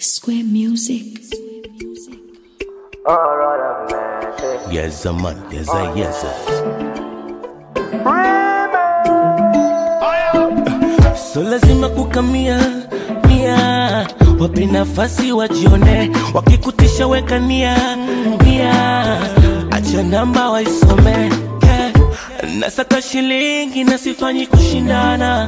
Square Music. Yes, a man. Yes, a yes. So lazima kukamia mia, wape nafasi wajione, wakikutisha weka nia nia, acha namba waisome yeah. Nasaka shilingi na sifanyi kushindana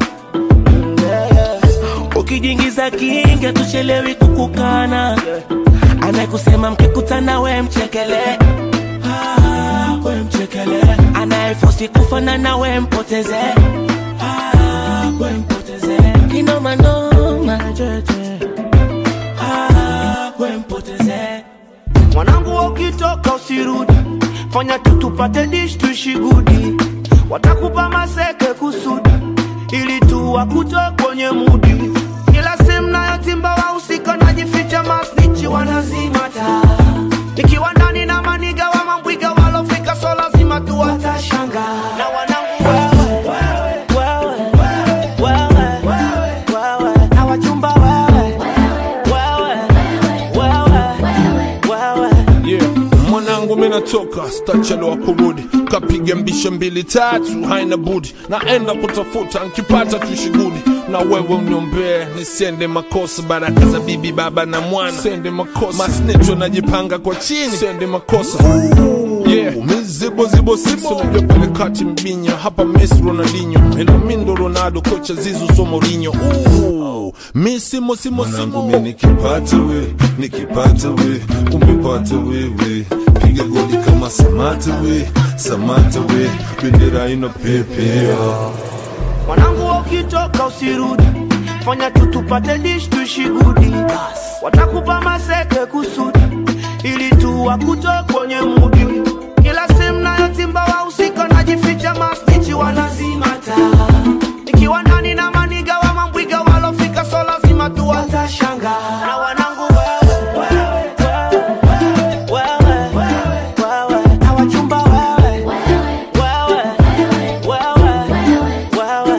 Ukijiingiza kinga tuchelewi kukukana Anayekusema mkikutana we mchekele ah, we mchekele Anayefosi kufanana we mpoteze ah, we mpoteze Kinoma noma jeje ah, we mpoteze mwanangu ukitoka usirudi fanya tu tupate dish tuishi gudi watakupa maseke kusudi ili tu wakutoe kwenye mudi kila sehemu nayotimba wahusika najificha masnichi wanazimata nikiwa ndani na maniga wa mambwiga walofika so lazima tu watashanga na wanangu wewe wewe wewe wewe wewe na wachumba wewe wewe wewe wewe Yeah. Mwanangu mi natoka stachelewa kurudi, kapiga mbishe mbili tatu, haina budi, naenda kutafuta nkipata tushigudi, na wewe uniombee nisiende makosa, baraka za bibi baba na mwana sende makosa, masnecho najipanga kwa chini sende makosa Yeah. mizibo zibo sibo unajua pale kati mbinya hapa Messi Ronaldinho ila mindo Ronaldo kocha Zizu so Mourinho Ooh, mi simo simo mwanangu simo mi nikipata we nikipata we umepata wewe piga goli kama samata we samata we bendera inapepea mwanangu ukitoka usirudi fanya tu tupate dish tuishi gudi watakupa maseke kusudi ili tu wakutoe kwenye mudi kila sehemu nayotimba wahusika najificha mastichi wanazimata nikiwa ndani na maniga wa mambwiga walofika so lazima tu watashanga na wanangu wewe wewe wewe wewe wewe na wachumba wewe wewe wewe wewe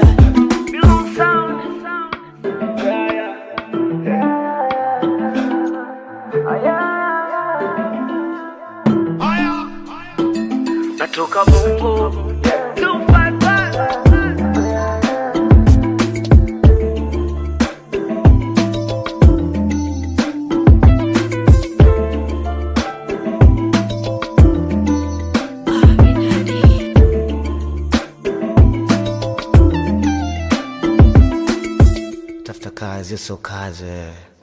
natoka bongo tafuta kazi sio kazi